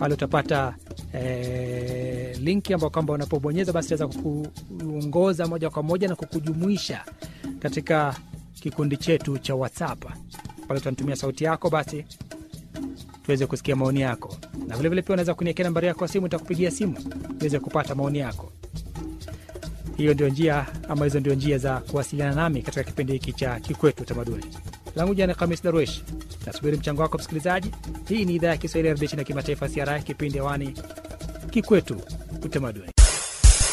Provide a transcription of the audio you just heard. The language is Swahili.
pale utapata eh, linki ambao kwamba unapobonyeza basi itaweza kukuongoza moja kwa moja na kukujumuisha katika kikundi chetu cha WhatsApp. Pale utanitumia sauti yako basi tuweze kusikia maoni yako, na vilevile pia unaweza kuniekea nambari yako ya simu, nitakupigia simu niweze kupata maoni yako. Hiyo ndio njia ama hizo ndio njia za kuwasiliana nami katika kipindi hiki cha Kikwetu Utamaduni. Langu jina ni Khamis Darwesh, nasubiri mchango wako msikilizaji. Hii ni idhaa ya Kiswahili ya redio na kimataifa CRI, kipindi hewani Kikwetu Utamaduni.